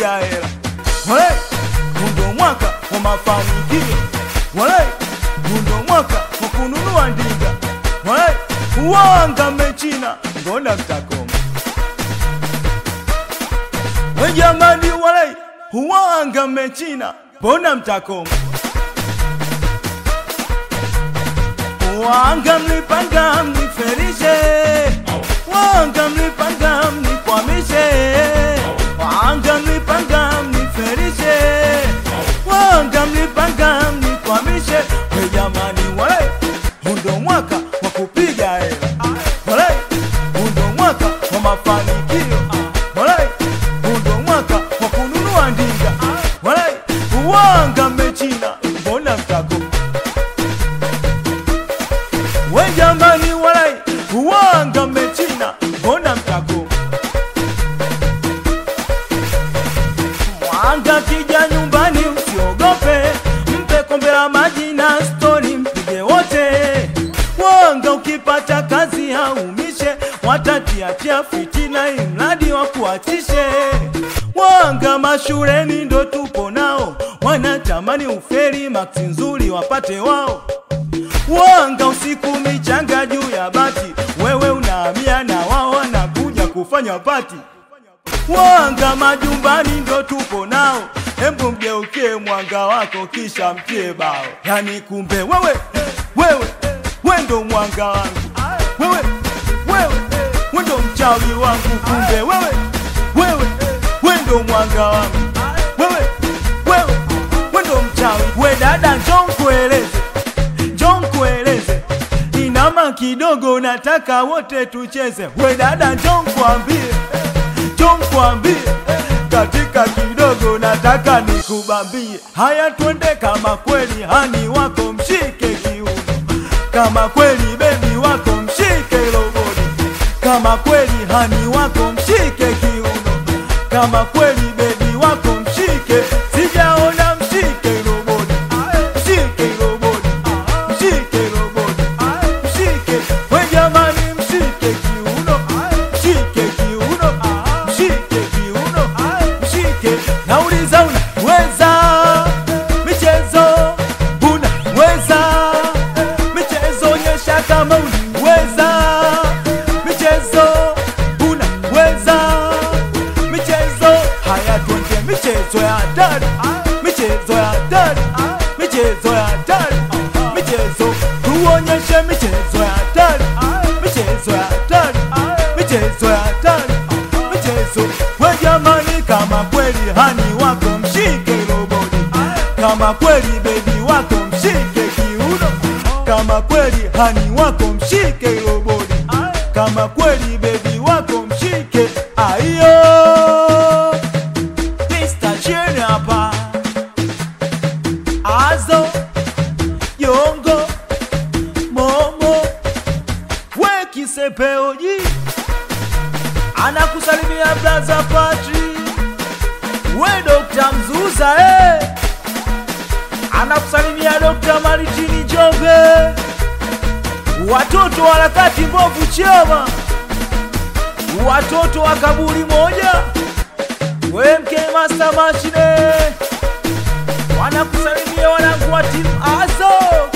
kupiga hela wale hundo mwaka wa mafanikio wale hundo mwaka wa kununua ndinga wale uwanga mechina mbona mtakoma we jamani wale uwanga mechina mbona mtakoma wanga mlipanga mniferishe wanga mlipanga mnikwamishe wanga mlipanga mniferishe wanga mlipanga mnikwamishe we jamani wale hundo mwaka wa kupiga hela wale hundo mwaka wa mafanikio wale hundo mwaka wa kununua ndinga wale uwanga mechina mbona mtako we jamani walai uwanga mechina mbona mtako mwanga kija nyumbani usiogope mpe kombe la maji na stori mpige wote wanga ukipata kazi haumishe watatiatia fitina imradi wa kuachishe wanga mashuleni ndo tupo nao wanatamani uferi maksi nzuri wapate wao wanga usiku michanga juu ya bati, wewe unahamia na wao wanakuja kufanya pati. Wanga majumbani ndo tupo nao, hebu mgeukie mwanga wako kisha mtie bao. Yani kumbe wewe wewe we ndo mwanga wangu, wewe wewe we ndo mchawi wangu, kumbe wewe wewe we ndo mwanga wangu, wewe wewe we ndo mchawi. We dada, njoo nkueleze njoo nkueleze, inama kidogo, nataka wote tucheze. We dada, njoo nkwambie, njoo nkwambie, katika kidogo nataka nikubambie. Haya, twende kama kweli hani wako mshike kiuno, kama kweli bebi wako mshike loboni, kama kweli hani wako mshike kiuno, kama kweli bebi wako mshike, sijaona mshike loboni, mshike loboni mshike roboti, mshike we jamani, mshike kiuno, mshike kiuno, mshike kiuno, mshike. Nauliza, unaweza michezo? Unaweza michezo? Onyesha kama unaweza michezo. Unaweza michezo? Haya, twende michezo ya hatari, michezo ya hatari, michezo ya hatari, michezo tuonyeshe michezo ya hatari, michezo ya hatari, michezo ya hatari, michezo. We jamani, kama kweli hani wako mshike roboti, kama kweli bebi wako mshike kiuno, kama kweli hani wako mshike roboti, kama kweli bebi wako mshike aiyo. Mr. Chene hapa Azo Yongo Momo we kisepeoji anakusalimia blaza Patri we Dokta Mzuza eh. anakusalimia Dokta Maritini Jombe watoto wa harakati mbovu chama watoto wa kaburi moja we mke master machine wanakusalimia wanangu wa timu Azo